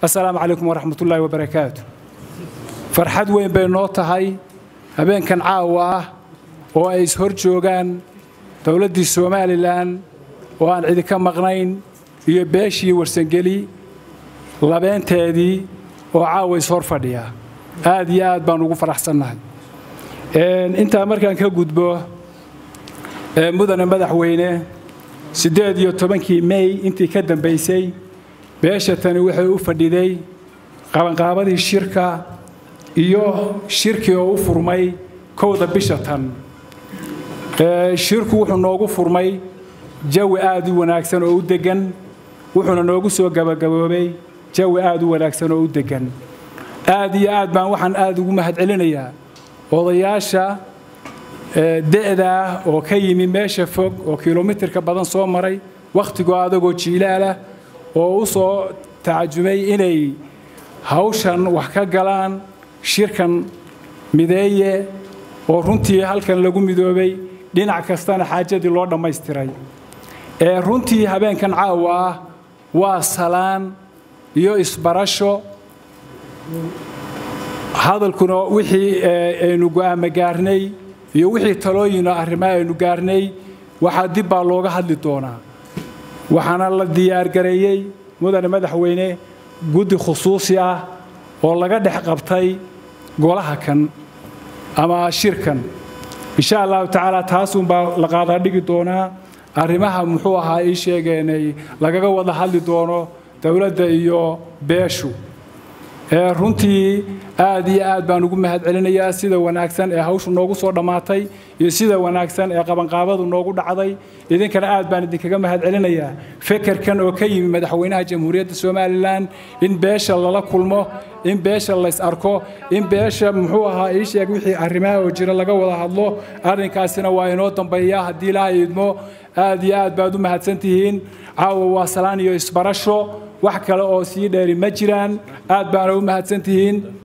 assalaamu calaykum waraxmatullaahi wabarakaatu farxad weyn bay noo tahay habeenkan caawa ah oo ay ishor joogaan dowladdii somalilan oo aan cidi ka maqnayn iyo beeshii warsangeli labeenteedii oo caawa ishor fadhiya aad iyo aad baan ugu faraxsannahay intaa markaan ka gudbo mudane madaxweyne siddeed iyo tobankii mey intii ka dambaysay beesha tani waxay u fadhiday qabanqaabadii shirka iyo shirkii oo u furmay kowda bisha tan shirku wuxuu noogu furmay jawi aad u wanaagsan oo u deggan wuxuuna noogu soo gabagaboobay jawi aad u wanaagsan oo u deggan aad iyo aad baan waxaan aad ugu mahadcelinayaa odayaasha de'da ah oo ka yimi meesha fog oo kilomitirka badan soo maray wakhtigoo adagoo jiilaalah oo u soo tacajubay inay hawshan wax ka galaan shirkan mideeye oo runtii halkan lagu midoobay dhinac kastana xaajadii loo dhammaystiray ee runtii habeenkan caawa ah waa salaan iyo isbarasho hadalkuna wixii aynu go'aamo gaarnay iyo wixii talooyino arrimaha aynu gaarnay waxaa dib baa looga hadli doonaa waxaana la diyaargareeyey mudane madaxweyne guddi khusuusi ah oo laga dhex qabtay golaha kan ama shirkan insha allahu tacaala taasuunbaa la qaadaa dhigi doonaa arrimaha muxuu ahaa ii sheegeenay lagaga wada hadli doono dowladda iyo beeshu runtii aad iyo aad baan ugu mahadcelinayaa sida wanaagsan ee hawshu noogu soo dhammaatay iyo sida wanaagsan ee qabanqaabadu noogu dhacday idinkana aad baan idinkaga mahadcelinayaa fekerkan oo ka yimi madaxweynaha jamhuuriyadda somalilan in beesha lala kulmo in beesha lays arko in beesha muxuu ahaa ii sheeg wixii arrimaha oo jira laga wada hadlo arrinkaasina waa inoo dambeeyaa haddii ilaahay idmo aad iyo aad baad u mahadsan tihiin caawa waa salaan iyo isbarasho wax kale oo sii dheeri ma jiraan aad baana u mahadsan tihiin